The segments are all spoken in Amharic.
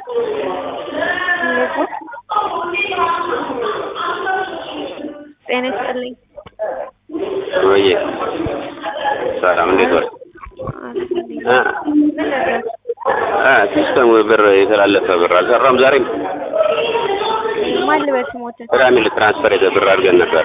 ጤና ይስጥልኝ። ወይ ሰላም፣ እንዴት ዋል? እ ምን ነበር? እ ሲስተሙ ብር የተላለፈ ብር አልሰራም ዛሬም። ማን ልበል ስሞትን? ቅዳሜ ዕለት ትራንስፈር የተ ብር አድርገን ነበረ።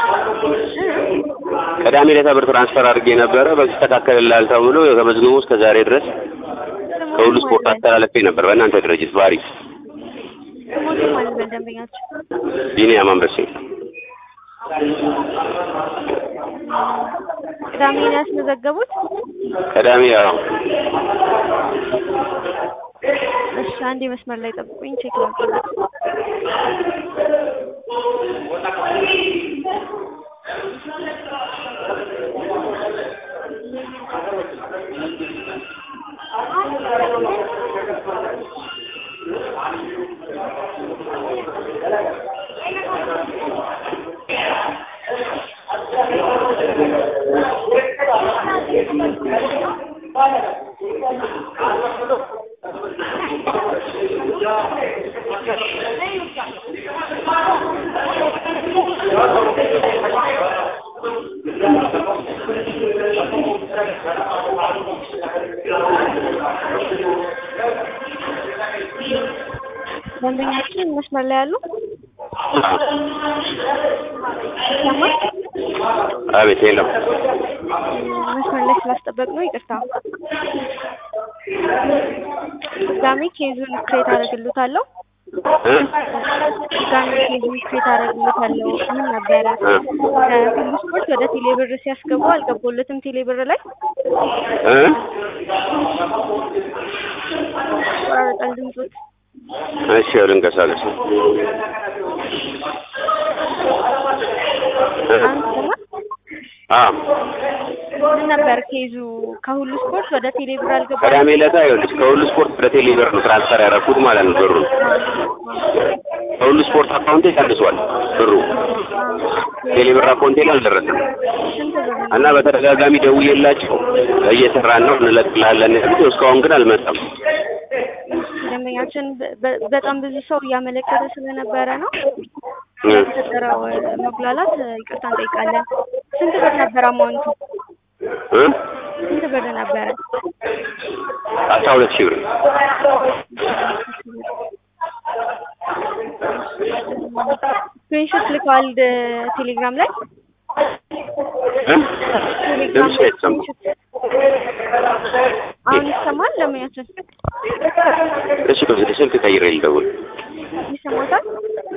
ቅዳሜ ዕለት ብር ትራንስፈር አድርጌ ነበረ። በተስተካከልልሃል ተብሎ ተመዝግቦ እስከ ዛሬ ድረስ ከሁሉ ስፖርት አስተላለፌ ነበር በእናንተ ድርጅት ባሪፍ ስሞትን ማን ልበል ደንበኛችሁ? ቢኒያም አንበሴ ቅዳሜ ነው ያስመዘገቡት? ቅዳሜ ያው እሺ፣ አንዴ መስመር ላይ ጠብቁኝ፣ ቼክ ላድርግ። ደንበኛችን መስመር ላይ ያሉ ይሰማል? አቤት የለም መስመር ላይ ስላስጠበቅ ነው ይቅርታ። ድጋሜ ኬዙን ክሬት አደርግልዎታለሁ። እ ድጋሜ ኬዙን ክሬት አደርግልዎታለሁ። ምን ነበረ እ ከሁሉ ስፖርት ወደ ቴሌብር ሲያስገቡ አልገቡለትም ቴሌብር ላይ እ ቆራረጣል ድምፆት እሺ ያው ልንቀሳቀስ ነው። እ አሁን ይሰማል? አ ምን ነበር ኬዙ ከሁሉ ስፖርት ወደ ቴሌብር አልገባም? ቅዳሜ ዕለት ይኸውልሽ ከሁሉ ስፖርት ወደ ቴሌ ብር ነው ትራንስፈር ያደረኩት ማለት ነው ብሩ ከሁሉ ስፖርት አካውንቴ ቀንሷል ብሩ ቴሌ ብር አካውንቴ ላይ አልደረሰም ስንት ብር ነው? እና በተደጋጋሚ ደውዬላቸው እየሰራን ነው እንለቅልሃለን ያሉት እስካሁን ግን አልመጣም ደንበኛችን በ- በ- በጣም ብዙ ሰው እያመለከተ ስለነበረ ነው እ የተፈጠረው መጉላላት ይቅርታ እንጠይቃለን። ስንት ብር ነበር አማውንቱ? እ ስንት ብር ነበረ? አስራ ሁለት ሺህ ብር ስክሪንሾት ልከዋል ደ- ቴሌግራም ላይ እ ቴሌግራም ድምፅ ላይ አይሰማም ስክሪንሾት አሁን ይሰማል? ደንበኛችን እሺ ስልክ ቀይሬ ልደውል ይሰማታል?